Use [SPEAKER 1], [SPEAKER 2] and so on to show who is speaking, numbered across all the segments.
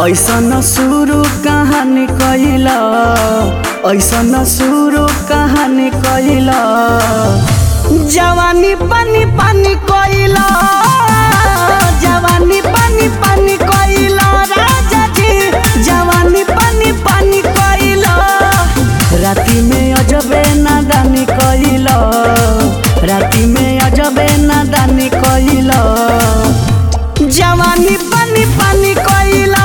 [SPEAKER 1] ऐसन शुरू कहानी कैला ऐसन शुरू कहानी कैला जवानी पानी पानी कैला जवानी पानी पानी कैला राजा जी जवानी पानी पानी कैला राति में अजबे नादानी कैला राति में अजबे नादानी कैला जवानी पानी पानी कोइला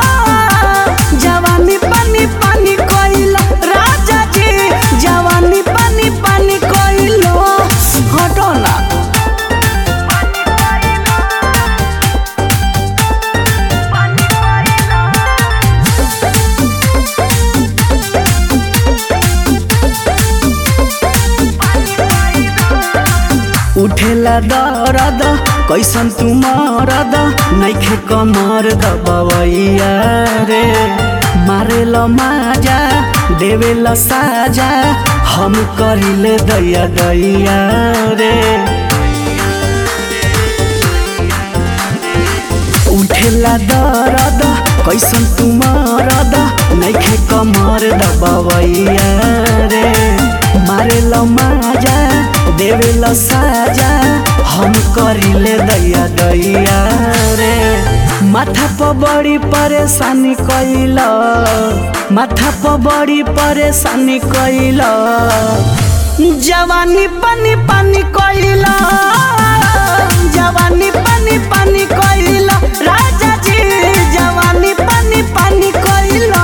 [SPEAKER 1] जवानी पानी पानी कोइला राजा जी जवानी पानी पानी कोइलो हटो ना उठेला दरद कैसन तू मरद नैखे कमर दबवैया रे मारेल माजा देवेल साजा हम करिले दैया दैया रे उठेला दरद कैसन तू मरद नैखे कमर दबवैया रे मारेल माजा देवेल साजा हम करिले दैया दैया रे माथा पर बड़ी परेशानी कैला माथा पर बड़ी परेशानी कैला जवानी पानी पानी कैला जवानी पानी पानी कैला राजा जी जवानी पानी पानी कैला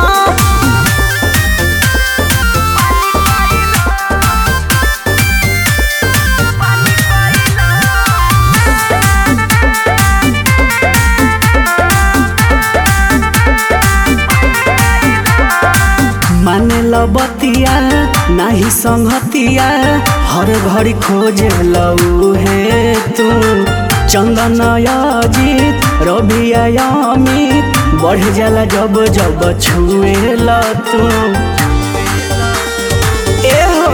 [SPEAKER 1] माने बतिया नाही संगतिया हर घड़ी खोजे लऊ हे तू चंदन अजीत रवि अमित बढ़ जाला जब जब छुए ल तू ए हो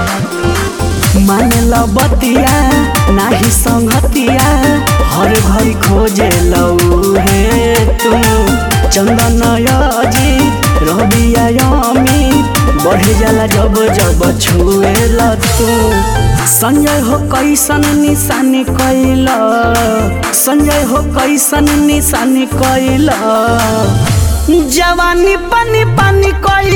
[SPEAKER 1] माने बतिया नाही संगतिया हर घड़ी खोजे लऊ हे तू चंदन अजीत रवि अमित बढ़ जाला जब जब छुए तू संजय हो कैसन निशानी कैला संजय हो कैसन निशानी कैला जवानी पानी पानी कैला